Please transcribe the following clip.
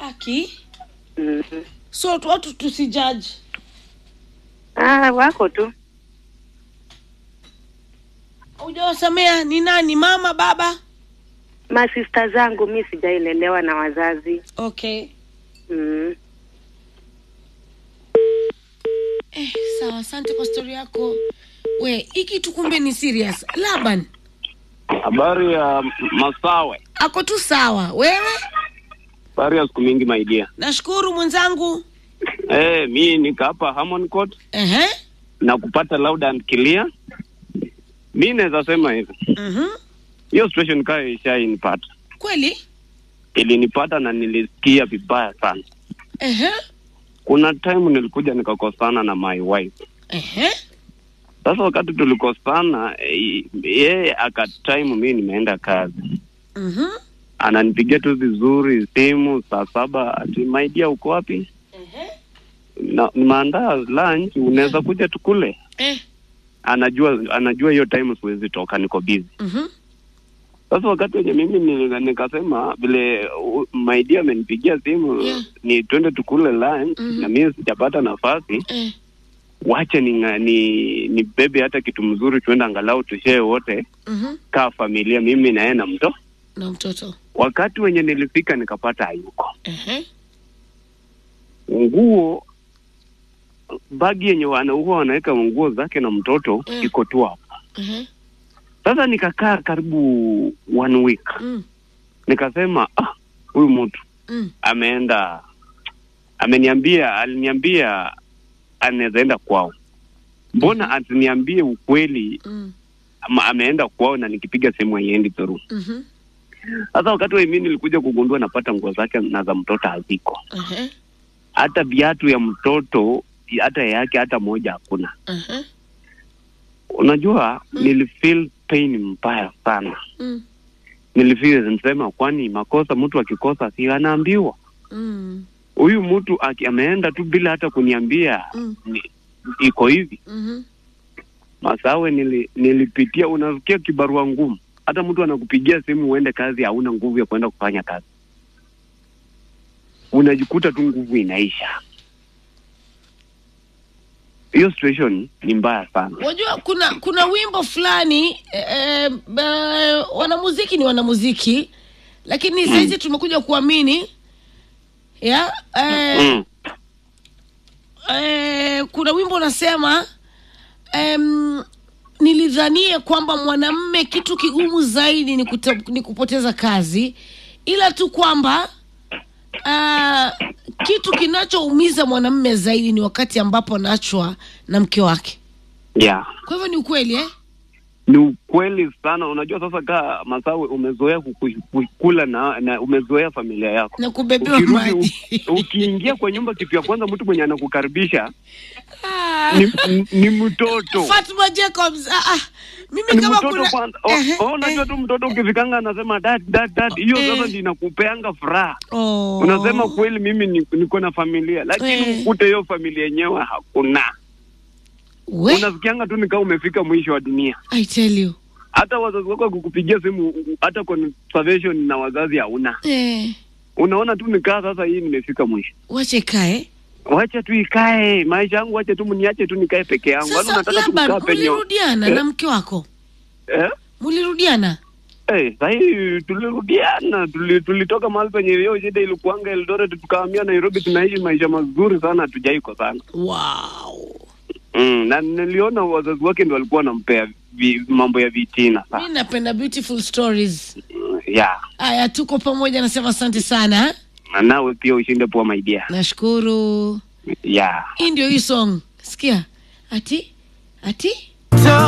Aki. Mm. So tu- watu tusijaji. Ah, wako tu. Hujawasamea ni nani? Mama, baba? Masista zangu mi sijailelewa na wazazi. Okay. Mm. Eh, sawa, asante kwa stori yako. We, hiki tu kumbe ni serious. Laban, Habari ya Masawe. ako tu sawa. Wewe? Habari ya siku mingi maidia. Nashukuru mwenzangu. Eh, mi niko hapa Harmon Court Ehe. na kupata loud and clear. Mi naweza sema hivi, Mhm. hiyo situation kaa ishainipata, Kweli? ilinipata na nilisikia vibaya sana. Ehe. Kuna time nilikuja nikakosana na my wife. Ehe. Sasa wakati tulikosana, eh, yeye aka time mi nimeenda kazi, Mhm. ananipigia tu vizuri simu saa saba, ati my dear, uko wapi? Ehe. Na nimeandaa lunch, unaweza kuja tukule? Eh. anajua anajua hiyo time siwezi toka niko busy Mhm. sasa wakati wenye mimi ni- nikasema vile uh, my dear amenipigia simu Yeah. ni twende tukule lunch Mhm. na mimi sijapata nafasi Eh. wache ni, ni, ni bebe hata kitu mzuri tuende angalau tushee wote Mhm. kaa familia mimi na yeye na mto Na mtoto. wakati wenye nilifika nikapata hayuko Ehe. nguo bagi yenye wana huwa wanaweka nguo zake na mtoto Mm. iko tu hapo Ehe. sasa nikakaa karibu one week Mm. nikasema ah, huyu mtu Mm. ameenda ameniambia aliniambia anaweza enda kwao mbona asiniambie ukweli Mm. ama ameenda kwao na nikipiga simu haiendi through Mhm. sasa wakati wa mimi nilikuja kugundua napata nguo zake na za mtoto haziko Ehe. hata viatu ya mtoto hata yake hata moja hakuna Ehe. unajua Mm. nilifeel pain mbaya sana Mm. nilifeel nisema kwani makosa mtu akikosa si anaambiwa Mm. huyu mtu aki- ameenda tu bila hata kuniambia Mm. ni, iko hivi Mhm. masawe nili, nilipitia unasikia kibarua ngumu hata mtu anakupigia simu uende kazi hauna nguvu ya kuenda kufanya kazi unajikuta tu nguvu inaisha hiyo situation ni mbaya sana Wajua kuna kuna wimbo fulani eh, eh, eh, wanamuziki ni wanamuziki lakini saizi tumekuja kuamini ya eh, mm. eh, kuna wimbo unasema em, nilidhania kwamba mwanamme kitu kigumu zaidi ni, kuta, ni kupoteza kazi ila tu kwamba ah, kitu kinachoumiza mwanamme zaidi ni wakati ambapo anaachwa na mke wake yeah kwa hivyo ni ukweli eh? ni ukweli sana unajua sasa kaa masawe umezoea kuku- kukula na, na umezoea familia yako na kubebewa Ukirudi, maji u- ukiingia kwa nyumba kitu ya kwanza mtu mwenye anakukaribisha Ah. ni, ni, ni mtoto Fatma Jacobs ah, ah. mimi ni kama mtoto kuna kwanza O- Ehe, o, unajua eh. tu mtoto ukifikanga anasema dad dad dad hiyo Eh. sasa ndio inakupeanga furaha Oh. unasema kweli mimi ni- niko na familia lakini Eh. ukute hiyo familia yenyewe hakuna We, unasikianga tu nikaa umefika mwisho wa dunia I tell you hata wazazi wako kukupigia simu hata conservation na wazazi hauna eh, unaona tu nikaa sasa hii nimefika mwisho wache kae wacha tu ikae maisha yangu wacha tu mniache tu nikae peke yangu Yaani sasa unataka tu labda kukaa penye mulirudiana Eh? na mke wako eh? mulirudiana Eh, sahii tulirudiana tuli, tulitoka mahali penye hiyo shida ilikuanga Eldoret tukahamia Nairobi tunaishi maisha mazuri sana hatujaiko sana wow mm, na niliona wazazi wake ndio walikuwa wanampea vi, mambo ya vitina mi sana napenda beautiful stories mm, yeah. aya tuko pamoja nasema asante sana na nawe pia ushinde poa maidia nashukuru yeah. hii ndio hii song sikia ati ati Talk